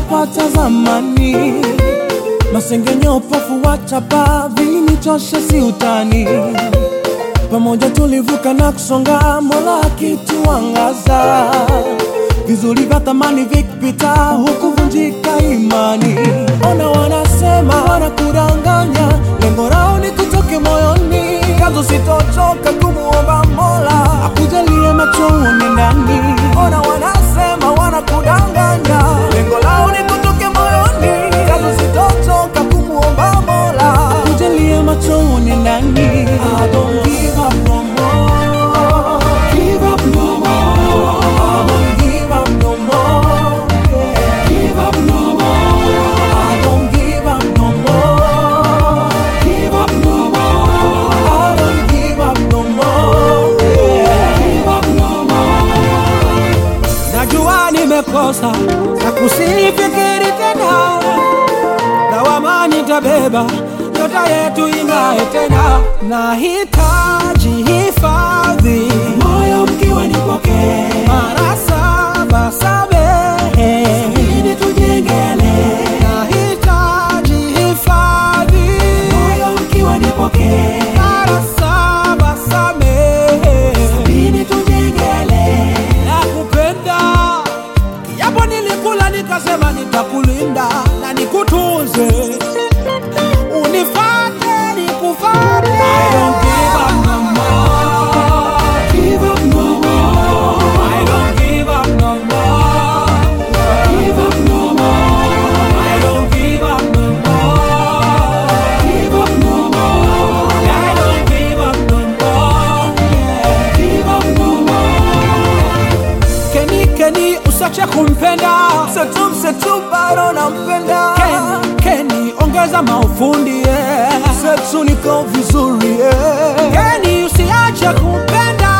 nilichopata zamani. Masengenyo, upofu wa chapa vilinichosha, si utani. Pamoja tulivuka na kusonga, Mola akituangaza. Vizuri vya thamani vikipita, hukuvunjika imani. Ona wanasema wanakudanganya, lengo lao ni kutoke moyoni. Kazo sitochoka kumuomba Mola akujalie macho uone ndani. Ona wanasema wanakudanganya, lengo lao ni kutoke moyoni. Kazo sitochoka kumuomba Mola akujalie macho uone ndani. I don't give up no more. Give up no more. I don't give up no more. Yeah. Give up no more. I don't give up no more. Give up no more. I don't give up no more. Yeah. Give up no more. Najua nimekosa na kusifikiri tena, lawama nitabeba, nyota yetu ing'ae tena. Nahitaji hifadhi, moyo mkiwa nipokee, mara saba samehe, ili tujengele. Nahitaji hifadhi, moyo mkiwa nipokee, mara saba samehe, ili tujengele. Nakupenda Yapo nilikula nikasema nitakulinda na nikutunze, unifate nikufate. I don't give up no more. Give up no more. I don't give up no more. Give up no more. I don't give up no more. Give up no more. I don't give up no more. Yeah. Give up no more. Keni Keni usache kumpenda Setu Setu bado nampenda Keni Keni ongeza maufundi yeah. Setu niko vizuri yeah. Keni usiache kumpenda